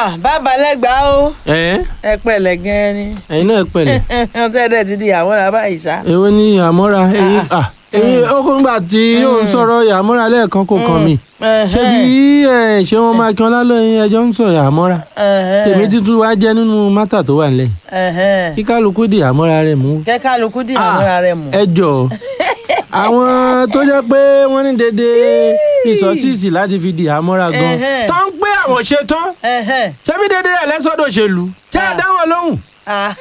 Ah, bàbá lẹ́gbàá o ẹ ẹ pẹ̀lẹ́ gan-an ni ẹ̀yin náà pẹ̀lẹ́ tẹ́lẹ̀ ti di àwọn ará ìṣá. èwo ni àmọ́ra ẹ̀yin à èmi ó kó ńgbà tí yóò ń sọ̀rọ̀ àmọ́ra lẹ́ẹ̀kan kò kàn mí ṣé bí ẹ, ṣé wọn máa kí wọn lálẹ́ ẹjọ́ ń sọ̀rọ̀ àmọ́ra tèmi títún wá jẹ́ nínú mátà tó wà nílẹ̀ kí kálukú di àmọ́ra rẹ̀ mú kẹ́kálukú dì àwọn ará rẹ̀ mú. ẹ jọ àwọn tó jẹ́ pé wọ́n ní dédé ìsọsíìsì láti fi di àmọ́ra gan Ẹhẹ́. tó ń pé àwọn ṣe tán ṣé bí dédé rẹ̀ lẹ́sọ̀dọ̀ ṣèlú ṣé ẹ dá wọn lóhùn Ah.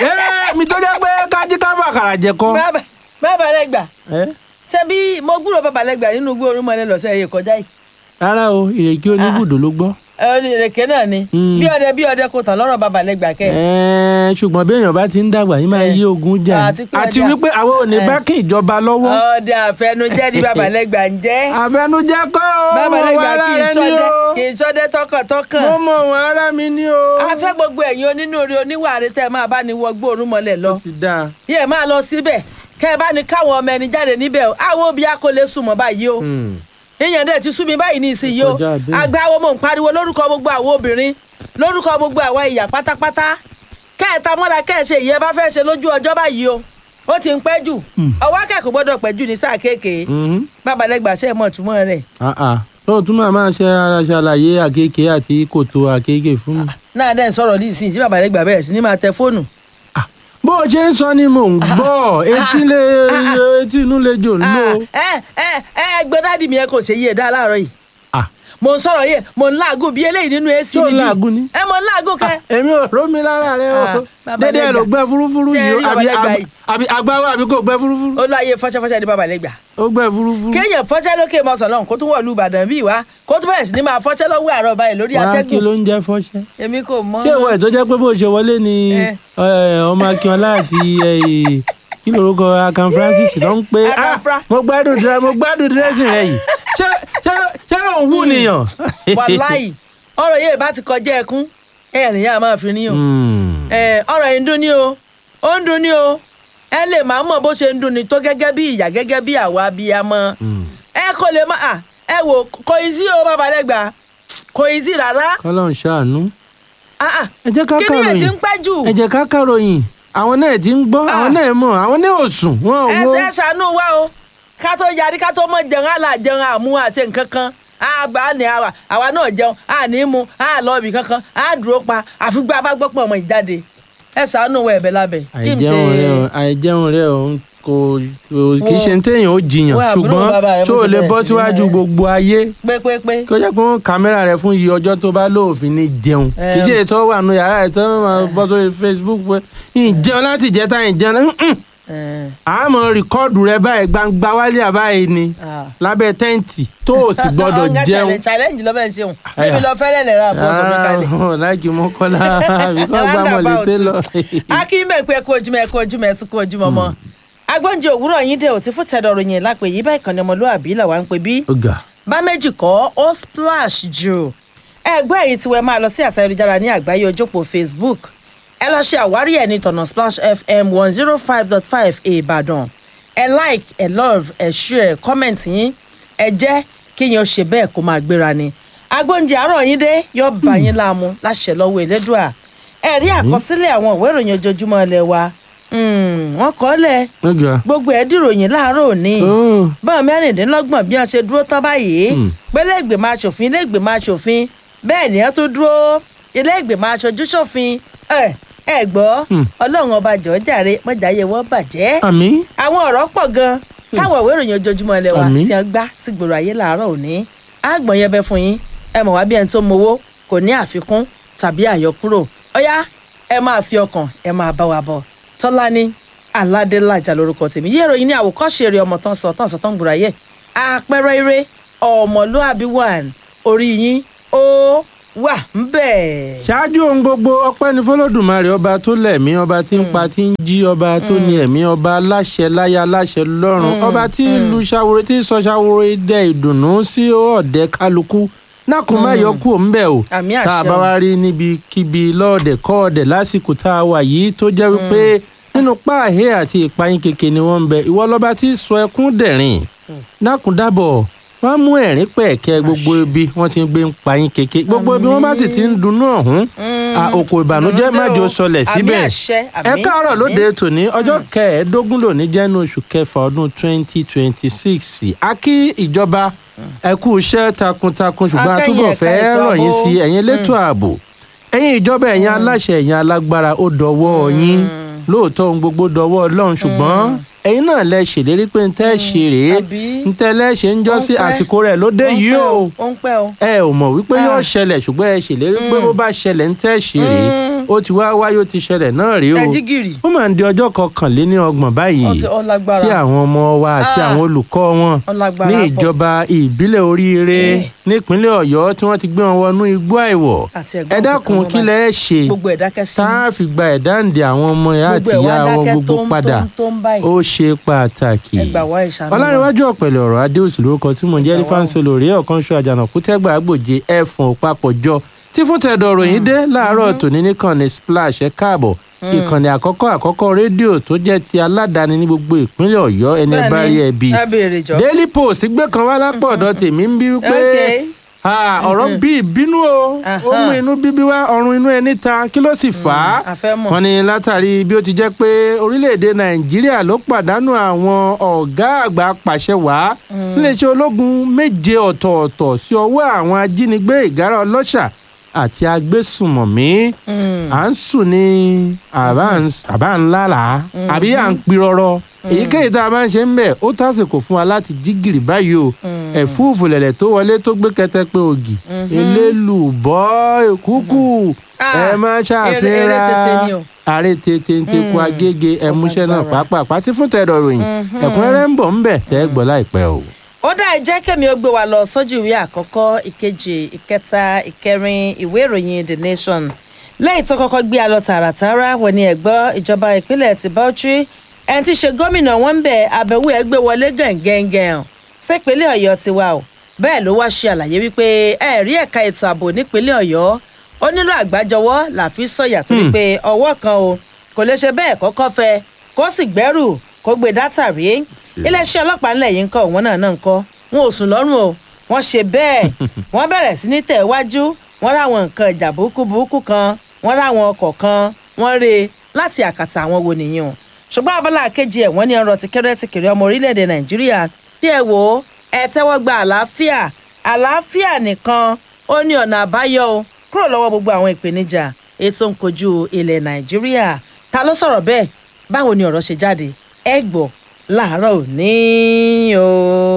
ẹ mi tó jẹ́ pé kájí ká bàkàrà jẹ kọ́. Bàbá- bàbá lẹ́gbàá ẹ ṣé bí mo gbúrò bàbá lẹ́gbàá nínú igbó orúmọlẹ̀ lọ́sẹ̀ yìí kọjá yìí. rárá o ìrèké oníbùdó ló gbọ́. ẹ ní ìrèké náà ni Mm. bí ọdẹ bí ọdẹ kò tán lọ́rọ̀ bàbá lẹ́gbàá kẹ́ ẹ̀. Ẹ, ṣùgbọ́n bí èèyàn bá ti ń dàgbà yín máa Ẹ. yí ogun jà Àti ní. pé àti ọjà- wípé àwọn ò ní Ẹ. bá kí ìjọba lọ́wọ́. ọdẹ àfẹnujẹ́ ni bàbá lẹ́gbàá ń jẹ́. àfẹnujẹ kọ́ o bàbá mo mọ lẹ́gbàá ara kì í rẹ ní sọdẹ o kì í sọdẹ tọkàntọkàn. mo mọ wọn ara mi ní o. a fẹ́ gbogbo ẹ̀yin onínúure oníwàárí tẹ́ ẹ máa bá ní wọgbó orúmọlẹ̀ lọ. ó ti dáa. yẹ máa lọ síbẹ̀ kẹ́ ẹ bá ní káwọn ọmọ ẹni jáde níbẹ̀ o àwọn òbí akólé sùnmọ́ báyìí o Hmm. ìyẹn dẹ̀ ti sú mi báyìí ní ìsinyìí o Kọjá bẹ́ẹ̀. agbáwo mò ń pariwo lórúkọ gbogbo àwọn obìnrin lórúkọ gbogbo àwa ìyá pátápátá kẹ́ ẹ ta mọ́ra kẹ́ ẹ ṣe ìyẹn bá fẹ́ ṣe lójú ọjọ́ báyìí o ó ti ń pẹ́ jù Hmm. ọwọ́ akẹ́kọ̀ọ́ gbọ́dọ̀ pẹ́ jù ní sáà kéèké Mhm. bàbálẹ́gbàṣẹ́ mọ̀ túmọ̀ rẹ̀ Ah, ah. ó tún máa máa ṣe ara ṣàlàyé àkékè àti kòtò àkékè fún mi. náà dẹ̀ ń sọ̀rọ̀ ní ìsinyìí sí bàbálẹ́gbà bẹ̀rẹ̀ sí ní máa tẹ fóònù Ah, bó o ṣe ń sọ ni mò ń gbọ́ etí lè etí inú lè jò ń lò. ẹ ẹ ẹ gbé dádì mi ẹ kò ṣe yé e dá láàárọ̀ yìí Ah, mò ń sọ̀rọ̀ yẹ mò ń láàgùn bí eléyìí nínú èsì Ṣé o níbí làágùn ni? ẹ mò ń láàgùn kẹ. èmi ò rómi lára rẹ Ah, o bàbá dédé ẹ ló lẹ́gbàá. gbẹ fúrúfúrú Ṣé ẹ yìí rí o àbí bàbá lẹ́gbàá àbí- yìí? àbí agbáwo àbí kò gbẹ fúrúfúrú ó lọ ayé fọ́ṣẹ́fọ́ṣẹ́ ní bàbálẹ́gbà ó gbẹ fúrúfúrú. kéèyàn fọ́ṣẹ́ lókè mọ́sán lọ́hùn kó tún wọ̀lú ìbàdàn bíi wá kó tún bẹ̀rẹ̀ sí ní máa fọ́ṣẹ́ lọ́wọ́ àárọ̀ báyìí lórí wá kí atẹ́gùn ló ń jẹ fọṣẹ. èmi kò mọ̀. ṣé ìwọ ẹ̀ tó jẹ́ pé bó ṣe wọlé ni Eh. eh, ọmọ akínọlá àti eh, kí lorúkọ akan francis ló ń pé Akan Fra- mo gbádùn dírẹ mo gbádùn dírẹ́sì rẹ yìí ṣé ṣé ṣé òun wù nìyàn. wàláì ọ̀rọ̀ yìí bá ti kọjá ẹkún ẹ̀rìn yà máa fi níyàn Hmm. ẹ ọ̀rọ̀ yìí ń dùn ní o ó ń dùn ní o ẹ lè máa mọ̀ bó ṣe ń dùn ní tó gẹ́gẹ́ bí ìyá gẹ́gẹ́ bí àwa abiyamọ Hmm. ẹ kò lè má à ẹ wò kò í sí o babalẹ́gbà kò í sí rárá kọ́lọ́n ṣàánú. Ah, ah. ẹ jẹ́ ká kí ni ẹ̀ ti kàròyìn ń pẹ́ jù ẹ jẹ́ ká kàròyìn àwọn náà ti ń gbọ́ àwọn náà mọ̀ àwọn náà ò sùn wọn ò ẹ wo. ṣe ṣàánú wa o ká tó yarí ká tó mọ jẹun àlà jẹun àmú àṣẹ nǹkan kan àgbà ní àwa àwa náà jẹun àní mu àlọ́ọ̀bì kankan àdúró pa àfigbá bá gbọ́ pọ̀ ọmọ ìjáde ẹ ṣàánú wa ẹ̀bẹ̀ lábẹ́ kí n ṣe àìjẹun rẹ o àìjẹun rẹ o kò kò kì í ṣe téèyàn ó jiyàn Wo àbúrò bàbá rẹ ṣùgbọ́n bó ṣó o ṣe lè bẹ̀rẹ̀ bọ́ sí ní síwájú rẹ̀. gbogbo ayé pépépé kí ó jẹ́ pé wọ́n kámẹ́rà rẹ fún iye ọjọ́ tó bá lóòfin ní jẹun kì í ṣe ètò wà nù yàrá rẹ tó máa bọ́ sórí Facebook pé ìjẹun láti jẹta ìjẹun mm-mm. àmọ́ rìkọ́ọ̀dù rẹ báyìí gbangba wálé àbáyé ni lábẹ́ tẹ́ǹtì tó o sì gbọ́dọ̀ jẹun. challenge lọ́bẹ̀ ń ṣeun bíbí lọ fẹ́lẹ́ lẹ̀ ra bọ́ sọ̀rọ̀ kalẹ̀. Ah, láìkí mọ́kànlá àbíkọ́ gbàmọ̀ lè tẹ́ lọ. akínbẹ̀ pé kó ojúmọ́ ẹ kó ojúmọ́ ẹ tún kó ojúmọ́ mọ́ agbóúnjẹ òwúrọ̀ yín dé òtí fún tẹ̀dọ̀ ròyìn lápè yí báyìí kan ní ọmọlúwàbí làwa ń pè bí ọ̀gá bá méjì kọ́ ó splash jù ẹgbẹ́ èyí tí wọ́n máa lọ sí àtà ayélujára ní àgbáyé ojópò facebook ẹ lọ ṣe àwárí ẹ̀ ní tọ̀nà splash fm one zero five dot five ìbàdàn ẹ like ẹ love ẹ share comment yín ẹ jẹ́ kí yín ó ṣe bẹ́ẹ̀ kó máa gbéra ni agbóúnjẹ àárọ̀ yín dé yóò bá yín láàmú láṣẹ lọ́wọ́ elédùà ẹ rí àkọsílẹ̀ àwọn ìwé ìròyìn ojoojúmọ́ ilé wa Mm, wọ́n kọ́ lẹ̀ ọ̀gá gbogbo ẹ̀ dìròyìn láàárọ̀ òní Oh. bọ́ọ̀ mẹ́rìndínlọ́gbọ̀n bí wọ́n ṣe dúró tán báyìí Hmm. pé iléègbèmọ̀ aṣòfin iléègbèmọ̀ aṣòfin bẹ́ẹ̀ ni wọ́n tún dúró iléègbèmọ̀ aṣojú ṣòfin ẹ ẹ gbọ́ Hmm. ọlọ́run ọba jọ̀ọ́ jàre mọ́jàyé wọ́n bàjẹ́ àmì àwọn ọ̀rọ̀ pọ̀ gan táwọn ìwé ìròyìn ojoojúmọ́ ilé wa Àmín. tí wọ́n gbá sígboro ayé láàárọ̀ òní àgbọ̀n yẹn bẹ fún yín ẹ mọ̀ wá bí ẹni tó mowó kò ní àfikún tàbí àyọkúrò ọ̀yá ẹ máa fi ọkàn ẹ máa bá wa bọ̀ tọ́lání aládélájà lórúkọ tèmi yé ìròyìn ní àwòkọ́ṣe eré ọmọ tán sọ tán sọ tán gbòòrò ayé àpẹẹrẹ eré ọmọlúàbí one orí yín ó wà ń bẹ̀. ṣáájú ohun gbogbo ọpẹ́ ní fọlọ́dùmarè ọba tó lẹ̀mí ọba tí ń pa tí ń jí ọba tó ní ẹ̀mí ọba aláṣẹ láyà aláṣẹ lọ́run ọba tí lu ṣàwòrán tí sọ ṣàwòrán idẹ ìdùnnú sí ọ̀dẹ kálukú nákùn má yọ kú òun bẹ̀ o Àmì tá a àṣẹ bá o. wá rí níbikíbi lọ́ọ̀dẹ̀ kọ́ọ̀dẹ̀ lásìkò tá a wà yìí tó jẹ́ wípé nínú páàhé àti ìpayín keke ni wọ́n ń bẹ ìwọ lọ́ba tí sọ ẹkún dẹ̀rìn nákùn dábọ̀ wọ́n á mú ẹ̀rín pẹ̀kẹ́ gbogbo ibi wọ́n ti ń gbé ń pa yín kéke gbogbo ibi wọ́n bá sì ti ń dunnú ọ̀hún à, òkò ìbànújẹ́ má jò sọlẹ̀ Àmì síbẹ̀ àṣẹ, ẹ àmì, káàárọ̀ àmì. lóde tòní ọjọ́ kẹẹ̀ẹ́dógún lòní jẹ́nu oṣù kẹfà ọdún twenty twenty six a kí ìjọba ẹ kú iṣẹ́ takuntakun ṣùgbọ́n a Akẹ́yìn túbọ̀ ẹ̀ka fẹ́ ètò rọ̀ yín ààbò. sí ẹ̀yin elétò ààbò ẹ̀yin ìjọba ẹ̀yin aláṣẹ ẹ̀yin alágbára ó dọwọ́ yín lóòótọ́ ohun gbogbo dọwọ́ ọlọ́run ṣùgbọ́n ẹ̀yin náà lẹ ṣèlérí pé ń tẹ́ ṣe rèé àbí? ń tẹ́lẹ̀ ṣe ń jọ́ sí Ó ń pẹ́. àsìkò rẹ̀ ló dé Ó ń yìí pẹ́ o ó ń pẹ́ o. ẹ ò mọ̀ wípé yóò Ah. ṣẹlẹ̀ ṣùgbọ́n ẹ ṣèlérí pé bó bá ṣẹlẹ̀ ń tẹ́ ṣe rèé ó ti wá wáyé ó ti ṣẹlẹ̀ náà rèé o ẹ jí gìrì. ó máa ń di ọjọ́ kọkànléní ọgbọ̀n báyìí Ó ti- ó lágbára. tí àwọn ọmọ wa àti Ah. àwọn olùkọ́ wọn Ó lágbára ní pọ̀. ìjọba ìbílẹ̀ oríire Eh. nípínlẹ̀ ọ̀yọ́ tí wọ́n ti gbé wọn wọnú igbó àìwọ̀ Àti ẹ̀gbọ́n ẹ dákun kankan kí wọn lẹ ẹ ṣe gbogbo ẹ̀ dákẹ́ sí tá a fi gba ẹ̀dáǹdè àwọn ọmọ ẹ̀ àti Gbogbo ẹ̀ wá ìyá wọn dákẹ́ gbogbo tó ń- padà tó ń- tó ń báyìí. ó ṣe pàtàkì ẹ gbà wá ìṣàánú wa. ọlárẹ̀wájú ọ̀pẹ̀lẹ̀ ọ̀rọ̀ adéòsì lórúkọ tí mò ń jẹ́ Ẹ gbà wá o. lífáǹsì olórí ọ̀kan ṣọ àjànàkú tẹ́gbà àgbòje ẹ̀fọ̀n òpapọ̀jọ tí fún tẹ̀dọ̀ ròyìn dé láàárọ̀ tòní nìkànnì splash ẹ káàbọ̀ ìkànnì àkọ́kọ́ àkọ́kọ́ rédíò tó jẹ́ ti aládàáni ní gbogbo ìpínlẹ̀ ọ̀yọ́ ẹni ẹ bá rí ẹ bí ẹ béèrè jọ. daily post gbé kan wá lápò ọ̀dọ̀ tèmi ń bí wípé Okay. ah, ọ̀rọ̀ bí ìbínú o ó Aha. mú inú bíbí wá ọrùn inú ẹni ta kí ló sì fà á a fẹ́ mọ̀. wọ́n ní látàrí bí ó ti jẹ́ pé orílẹ̀-èdè nàìjíríà ló pàdánù àwọn ọ̀gá àgbà pàṣẹ wàá níléeṣẹ́ ológun méje ọ̀tọ̀ọ̀tọ̀ sí ọwọ́ àwọn ajínigbé ìgárá ọlọ́ṣà àti agbésùmọ̀mí Mm. à ń sùn ní àbá ń- àbá ń lálà àbí à ń pirọrọ èyíkéyìí tá a bá ń ṣe ń bẹ̀ ó tásìkò fún wa láti jí gìrì báyìí o ẹ̀fúùfù lẹ̀lẹ̀ tó wọlé tó gbé kẹtẹpẹ ògì elélùbọ́ èkúkú Ah, ẹ má eré- ṣàfihàn eré tètè ni o. ààrẹ tètè ń tekun agége ẹmúṣẹ náà Ọlágbára. pàápàá pátí fún tẹ̀dọ̀ ròyìn ẹ̀kúnrẹ́rẹ́ ń bọ̀ ń bẹ̀ tẹ́ gbọ́ láìpẹ́ o. ó dá ẹ jẹ́ kẹ́mi ó gbé wa lọ sójú ìwé àkọ́kọ́ ìkejì ìkẹta ìkẹrin ìwé ìròyìn the nation lẹ́yìn tó kọ́kọ́ gbé a lọ tààràtàrà wọ́n ní ẹ̀gbọ́ ìjọba ìpínlẹ̀ ti Bauchi ẹni tí í ṣe gómìnà wọn ń bẹ̀ àbẹ̀wò ẹ̀ gbé wọlé gẹ̀ǹgẹ̀ǹgẹ̀ǹ sípínlẹ̀ ọ̀yọ́ ti wà o bẹ́ẹ̀ ló wá ṣe àlàyé wípé ẹ̀rí ẹ̀ka ètò ààbò nípínlẹ̀ ọ̀yọ́ ó nílò àgbájọwọ́ làfi sọ̀yà torí Hmm. pé ọwọ́ kan o kò lè ṣe bẹ́ẹ̀ kọ́kọ́ fẹ́ kó sì gbẹ́rù kó gbé dátà rí iléeṣẹ́ ọlọ́pàá ńlẹ̀ yìí ń kọ́ òun náà náà ń kọ́ wọn ò sùn lọ́rùn o wọ́n ṣe bẹ́ẹ̀ wọ́n bẹ̀rẹ̀ sí ní tẹ̀ wájú wọ́n ráwọn nǹkan ìjà burúkú burúkú kan wọ́n ráwọn ọkọ̀ kan wọ́n rè é láti àkàtà àwọn wo nìyẹn ṣùgbọ́n abala kejì ẹ̀ wọ́n ní ọ̀rọ̀ tìkẹ́rẹ́ tìkẹ́rẹ́ ọmọ orílẹ̀-èdè nàìjíríà bí ẹ wò ó ẹ tẹ́wọ́ gba àlàáfíà àlàáfíà nìkan ó ní ọ̀nà àbáyọ o kúrò lọ́wọ́ gbogbo àwọn ìpèníjà ètò ń kojú ilẹ̀ nàìjíríà ta ló sọ̀rọ̀ bẹ́ẹ̀ báwo ni ọ̀rọ̀ ṣe jáde ẹ gbọ́ láàárọ̀ òní o.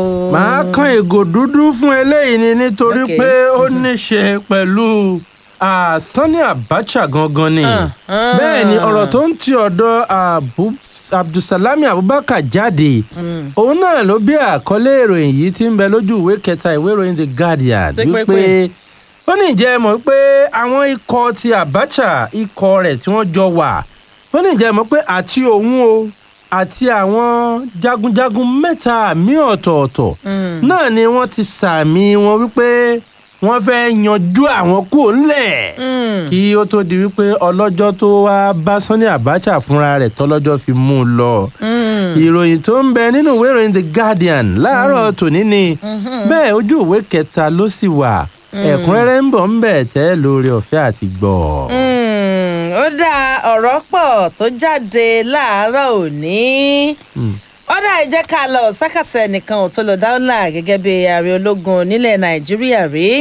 màá kan ìgò dúdú fún eléyìí ni nítorí Okay. pé ó ní ṣe pẹ̀lú ah, Sani Abacha gangan ni Ah, ah. bẹ́ẹ̀ ni ọ̀rọ̀ tó ń ti ọ̀dọ̀ Abu- Abdulsalami Abubakar jáde òun náà ló bí àkọlé ìròyìn yìí tí ń bẹ lójú ìwé kẹta ìwé ìròyìn The Guardian Pé, pé, wípé pé. ó ní ìjẹ́ mọ̀ pé àwọn ikọ̀ ti Abacha ikọ̀ rẹ̀ tí wọ́n jọ wà ó ní ìjẹ́ mọ̀ pé àti òun o àti àwọn jagunjagun mẹ́ta mi ọ̀tọ̀ọ̀tọ̀ Mm. náà ni wọ́n ti sàmì wọn wípé wọ́n fẹ́ yanjú àwọn kúrò ńlẹ̀ Mm. kí ó tó di wípé ọlọ́jọ́ tó wá bá Sani Abacha fúnra rẹ̀ tọ́lọ́jọ́ fi mú un lọ Mm. ìròyìn tó ń bẹ nínú ìwé ìròyìn The Guardian láàárọ̀ tòní ni bẹ́ẹ̀ ojú ìwé kẹta ló sì wà ẹ̀kúnrẹ́rẹ́ ń bọ̀ ń bẹ̀ tẹ́ lórí ọ̀fẹ́ àti gbọ́. Mm, ó dá ọ̀rọ̀ pọ̀ tó jáde láàárọ̀ òní Mm. ó dá ẹ jẹ́ ká lọ sákàtà ẹnìkan ò tó lọ dáúlà gẹ́gẹ́ bí ààrẹ ológun nílẹ̀ nàìjíríà rí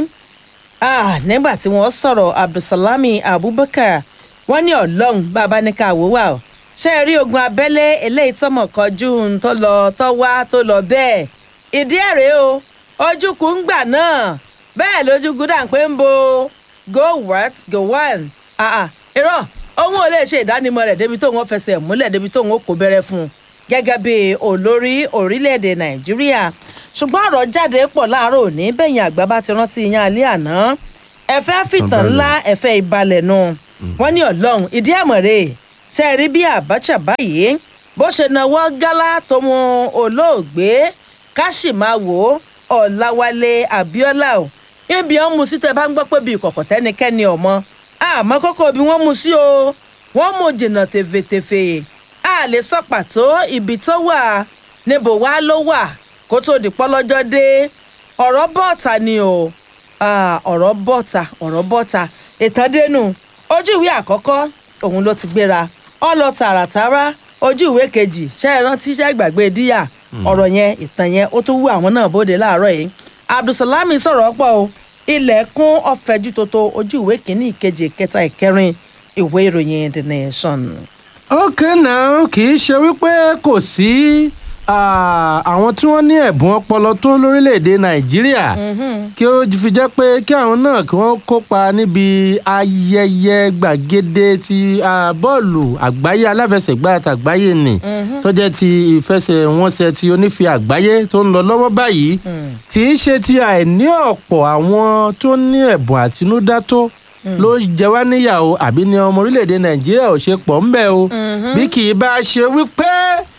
Ah, nígbà tí wọ́n sọ̀rọ̀ abdulsalami abubakar wọ́n ní ọlọ́run bàbá ní ká wò wá o ṣé ẹ rí ogun abẹ́lé eléyìí tọmọ kọjú ń tó lọ tó wá tó lọ bẹ́ẹ̀ ìdí ẹ̀ rèé o ojúkù ń gbà náà bẹ́ẹ̀ lójúkù dà ń pé ń bo go what go one ah ah irọ́ òun ò lè ṣe ìdánimọ̀ rẹ̀ débi tóun ó fẹsẹ̀ múlẹ̀ débi tóun ó kó bẹ̀rẹ̀ fún un gẹ́gẹ́ bí olórí orílẹ̀-èdè nàìjíríà ṣùgbọ́n ọ̀rọ̀ jáde pọ̀ láàárọ̀ òní bẹ́yìn àgbà bá ti rántí yan alẹ́ àná ẹ̀fẹ́ fìtàn Ọ̀balẹ̀. ńlá ẹ̀fẹ́ ìbalẹ̀ nù wọ́n ní ọlọ́run ìdí àmọ̀rẹ́ ṣe rí bí Abacha báyìí bó ṣe nawọ́ gálá tó mú olóògbé ká sì máa wò ó Ọ̀làwálé Abíọ́lá o ibi wọn mú sí tẹ bá ń gbọ́ pé bí ìkọ̀kọ̀ tẹ́nikẹ́ni ọmọ àmọ́ kókó bí wọ́n mú sí o wọ́n mú jìnnà tèfètèfè a lè sọ pàtó ibi tó wà níbo wá ló wà kó tó di pọ́lọ́jọ́ dé ọ̀rọ̀ bọ́ọ̀ta ni o Ah, ọ̀rọ̀ bọ́ọ̀ta ọ̀rọ̀ bọ́ọ̀ta ìtàndénú ojú ìwé àkọ́kọ́ òun ló ti gbéra ọ lọ tààràtàrà ojú ìwé kejì ṣe é rántí ṣe é gbàgbé díyà ọ̀rọ̀ yẹn ìtàn yẹn ó tún wú àwọn náà bóde láàárọ̀ yìí abdulsalami sọ̀rọ̀ pọ̀ o ilẹ̀ kún ọ̀fẹ́jú tótó ojú ìwé kìíní ìkejì ìkẹta ìkẹrin ìwé ìròyìn the nation. ok now kì í ṣe wípé kò sí ah, àwọn tí wọ́n ní ẹ̀bùn ọpọlọ tó lórílẹ̀‐èdè nàìjíríà kí ó fi jẹ́ pé kí àwọn náà kí wọ́n kópa níbi ayẹyẹ gbàgede ti ah, bọ́ọ̀lù àgbáyé aláfẹsẹ̀gbá àtàgbáyé ni tó jẹ́ ti ìfẹsẹ̀wọnsẹ̀ ti onífi àgbáyé tó ń lọ lọ́wọ́ báyìí kì í ṣe ti àìní ọ̀pọ̀ àwọn tó ní ẹ̀bùn àtinúdá tó ló jẹ wá níyàwó àbí ní ọmọ orílẹ̀-èdè nàìjíríà ò ṣe pọ̀ ńbẹ́ o bí kì í bá ṣe wípé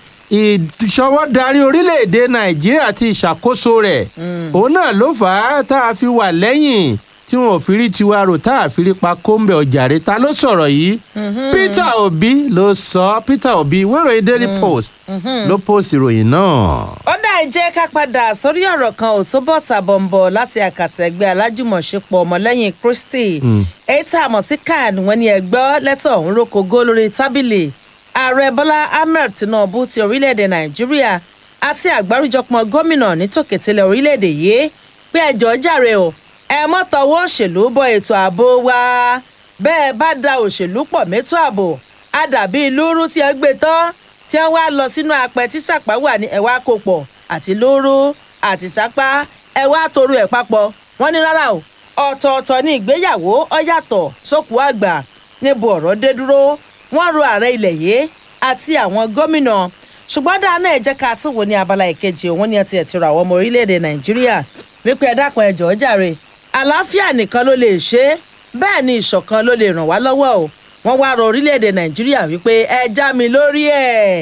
ìṣọwọ́darí orílẹ̀-èdè nàìjíríà àti ìṣàkóso rẹ̀ òun náà ló fà á tá a fi wà lẹ́yìn tí wọn ò fi rí tiwa rò tá a fi rí pa kóńbẹ ọjàre ta ló sọ̀rọ̀ yìí peter obi ló sọ peter obi wẹ́rọ̀yìn daily post ló post ìròyìn náà. ó dá ẹ jẹ́ ká padà sórí ọ̀rọ̀ kan ò tó bọ̀ tàbọ̀nbọ̀ láti àkàtà ẹgbẹ́ alájùmọ̀ṣepọ̀ ọmọlẹ́yìn kristi èyí tá a mọ̀ sí can wọn ni ẹgbẹ́ lẹ́tọ̀ ọ̀hún rókògó lórí tábìlì ààrẹ bọ́lá ahmed tinubu ti orílẹ̀-èdè nàìjíríà àti àgbáríjọpọ̀ gómìnà nítòkètìlẹ̀ orílẹ̀-èdè yìí pé ẹjọ́ jàre o ẹ mọ́ tọwọ́ òṣèlú bọ ètò ààbò wa bẹ́ẹ̀ bá da òṣèlú pọ̀ mẹ́tò ààbò á dàbí lúrú tí ẹ gbé tán tí wọ́n wá lọ sínú apẹ tí sàpá wà ní ẹ̀wá kòpọ̀ àti lúrú àti sápá ẹ wá toru ẹ̀ papọ̀ wọ́n ní rárá o ọ̀tọ̀ọ̀tọ̀ ní ìgbéyàwó ó yàtọ̀ sókù àgbà níbo ọ̀rọ̀ dé dúró wọ́n ro ààrẹ ilẹ̀ yìí àti àwọn gómìnà ṣùgbọ́n dáná ẹ̀ jẹ́ ká tún wò ní abala ìkejì òun ni ẹ ti ẹ̀ ti rọ àwọn ọmọ orílẹ̀-èdè nàìjíríà wípé ẹ dákun ẹ jọ̀ọ́ jàre àlàáfíà nìkan ló lè ṣe é bẹ́ẹ̀ ni ìṣọ̀kan ló lè ràn wá lọ́wọ́ o wọ́n wá rọ orílẹ̀-èdè nàìjíríà wípé ẹ já mi lórí ẹ̀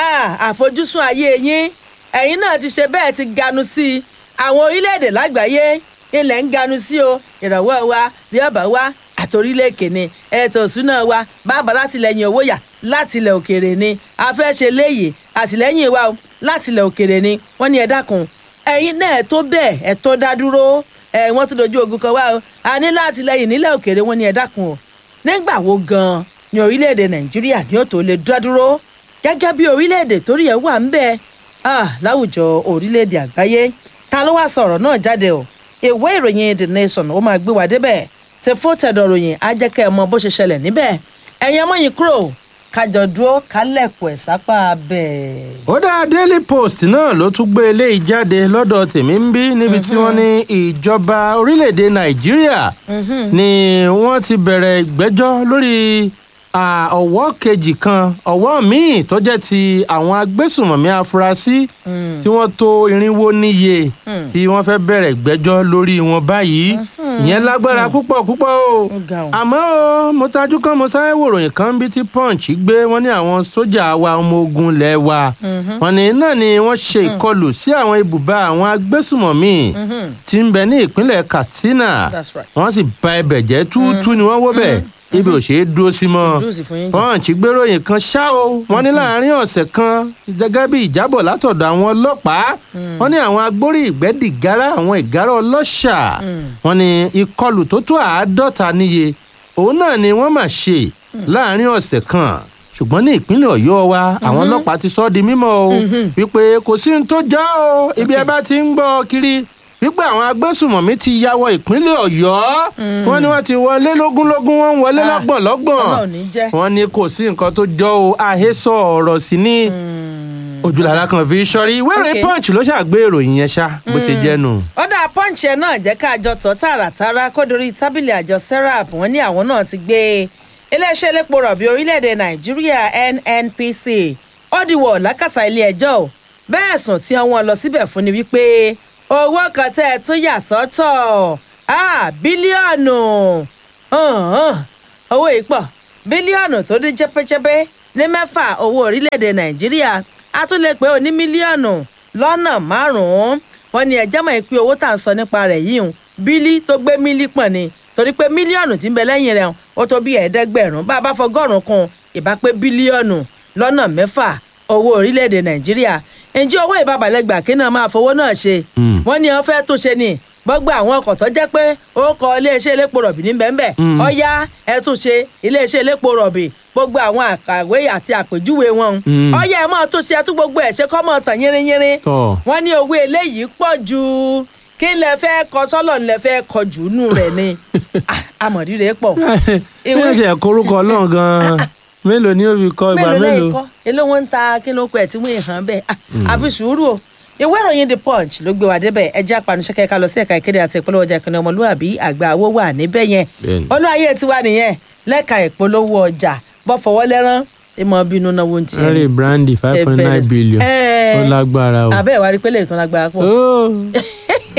àfojúsùn ayé yín ẹ̀yin náà ti ṣe bẹ́ẹ̀ ti ganu sí i àwọn orílẹ̀-èdè lágbàáyé ilẹ̀ ń ganu sí o ìrànwọ́ wa bí ọ̀bà wa àtòrílẹ̀èkè ni ètò ìṣúná wa bàbá látìlẹ́yìn owó yà látìlẹ̀ òkèrè ni a fẹ́ ṣe léyìí àtìlẹ́yìn wa o látìlẹ̀ òkèrè ni wọ́n ní ẹ dákun ẹ̀yin náà ẹ̀ tó bẹ́ẹ̀ ẹ̀ tó dá dúró ẹ̀ wọ́n tún dojú ogun kan wá o a ní látìlẹ́yìn nílẹ̀ òkèrè wọ́n ní ẹ dákun o nígbà wo gan-an ni orílẹ̀-èdè nàìjíríà ní ó tó lè dá dúró gẹ́gẹ́ bí orílẹ̀-èdè torí ẹ̀ wà ń bẹ́ẹ̀ ah láwùjọ orílẹ̀-èdè àgbáyé ta ló wá sọ̀rọ̀ náà jáde o ìwé ìròyìn the nation ó máa gbé wa débẹ̀ tẹ fó tẹ̀dọ̀ ròyìn á jẹ́ kẹ́ ẹ mọ bó ṣe ṣẹlẹ̀ níbẹ̀ ẹ̀yin ọmọ yìí kúrò kájọ dúró kálẹ̀kùn ẹ̀ sápá bẹ́ẹ̀. ó dá daily post náà ló tún gbé eléyìí jáde lọ́dọ̀ tèmi ń bí níbi tí wọ́n ní ìjọba orílẹ̀-èdè nàìjíríà ni wọ́n ti bẹ̀rẹ̀ ìgbẹ́jọ́ lórí ọ̀wọ́ kejì kan ọ̀wọ́ míì tó jẹ́ ti àwọn agbésùnmọ̀mí afurasí tí wọ́n tó irinwó níye tí wọ́n fẹ́ bẹ̀rẹ̀ ìgbẹ́jọ́ lórí wọn báyìí ìyẹn lágbára púpọ̀ púpọ̀ o àmọ́ o mo tajú kan mo sáré wòròyìn kan bí tí punch gbé wọn ní àwọn sójà wa ọmọ ogun lẹ̀ wa wọn ní náà ni wọ́n ṣe ìkọlù sí àwọn ibùba àwọn agbésùnmọ̀mí tí ń bẹ ní ìpínlẹ̀ katsina wọ́n sì ba ibẹ̀ jẹ́ túútú ni wọ́n wó bẹ̀ ibi ò ṣe é dúró sí mọ́ punch gbéròyìn kan ṣá o wọ́n ní láàrin ọ̀sẹ̀ kan gẹ́gẹ́ bí ìjábọ̀ látọ̀dọ̀ àwọn ọlọ́pàá wọ́n ní àwọn agbórí ìgbẹ́dìgárá àwọn ìgárá ọlọ́ṣà wọ́n ní ìkọlù tó tó àádọ́ta níye òun náà ni wọ́n mà ṣe láàrin ọ̀sẹ̀ kan ṣùgbọ́n ní ìpínlẹ̀ ọ̀yọ́ wa àwọn ọlọ́pàá ti sọ ọ́ di mímọ́ o wípé kò sí ní tó já o ibi ẹ bá ti ń gbọ́ kiri wípé àwọn agbésùmọ̀mí ti ya wọ ìpínlẹ̀ ọ̀yọ́ wọ́n ní wọ́n ti wọlé lógúnlógún wọ́n ń wọlé lọ́gbọ̀nlọ́gbọ̀n wọ́n ní kò sí nǹkan tó jọ o àhesọ ọ̀rọ̀ sí ní ojúlára kan fi sọrí ìwé ìròyìn punch ló ṣàgbé ìròyìn yẹn ṣá bó ṣe jẹ́ nù. ó dà punch ẹ náà jẹ́ ká àjọ tọ́ tààràtàrà kó dorí tábìlì àjọ serap wọ́n ní àwọn náà ti gbé iléeṣẹ́ elépo rọ̀bì orílẹ̀-èdè nàìjíríà nnpc ó dìwọ̀ lákàtà ilé ẹjọ́ bẹ́ẹ̀ sùn tí wọ́n lọ síbẹ̀ fún ni wípé owó kan tẹ́ ẹ tún yà sọ́tọ̀ bílíọ̀nù owó yìí pọ̀ bílíọ̀nù tó dín jẹ́pẹ́jẹ́pẹ́ ní mẹ́fà owó orílẹ̀-èdè nàìjíríà a tún lè pé ó ní mílíọ̀nù lọ́nà márùn-ún wọ́n ní ẹjẹ́ mọ̀ pé owó tá à ń sọ nípa rẹ̀ yìí hùn bílí tó gbé mílí pọ̀ ni torí pé mílíọ̀nù tí ń bẹ lẹ́yìn rẹ̀ ó tó bí ẹ̀ẹ́dẹ́gbẹ̀rún bá a bá fọgọ́rùn-ún kún ìbá pé bílíọ̀nù lọ́nà mẹ́fà owó orílẹ̀-èdè nàìjíríà ǹjẹ́ owó ìbábalẹ̀gbà kí náà máa fowó náà ṣe Mm. wọ́n ní wọ́n fẹ́ tó ṣe ni gbọ́gbọ́ àwọn ọkọ̀ tó jẹ́ pé ó kọ iléeṣẹ́ elépo rọ̀bì ní bẹ́ẹ̀ Mm. ọ̀yá ẹ tún ṣe iléeṣẹ́ elépo rọ̀bì gbogbo àwọn àkàwé àti àpèjúwe wọn Mm. ọ̀yá ẹ máa tó ṣe ẹ tún gbogbo ẹ̀ ṣe kọ́ mọ̀ tàn yínrínyínrín Tọ́. wọ́n ní owó eléyìí pọ̀ ju kí lẹ fẹ́ kọ sọ́lọ̀ lẹ fẹ́ kọ jù nù rẹ̀ ni Ah, amọ̀rírè pọ̀ bí ẹ ṣe korúkọ ọlọ́run gan-an mélòó ni ó fi kọ ìgbà mélòó lẹ́yìn mélòó. kọ́ èló wọn ń ta kí ló kọ ẹ̀ tí wọ́n hàn bẹ́ẹ̀ Ah, àfi sùúrù o ìwé ìròyìn the punch ló gbé wa débẹ̀ ẹjẹ́ apanuṣẹ́kẹ́ ká lọ sí ẹ̀ka ìkéde àti ìpolówó ọjà ìkànnì ọmọlúwàbí àgbà owó wà níbẹ̀ yẹn Bẹ́ẹ̀ni. olú ayé tiwa nìyẹn lẹ́ka ìpolówó ọjà bọ́ fọwọ́ lẹ́rán ìmọ̀ bínú náwó ń tiẹ̀ henry brandy five point nine billion Ẹ- ó lágbára o. abẹ́ ìwárí pé lè tán lágbára pọ̀ Ó.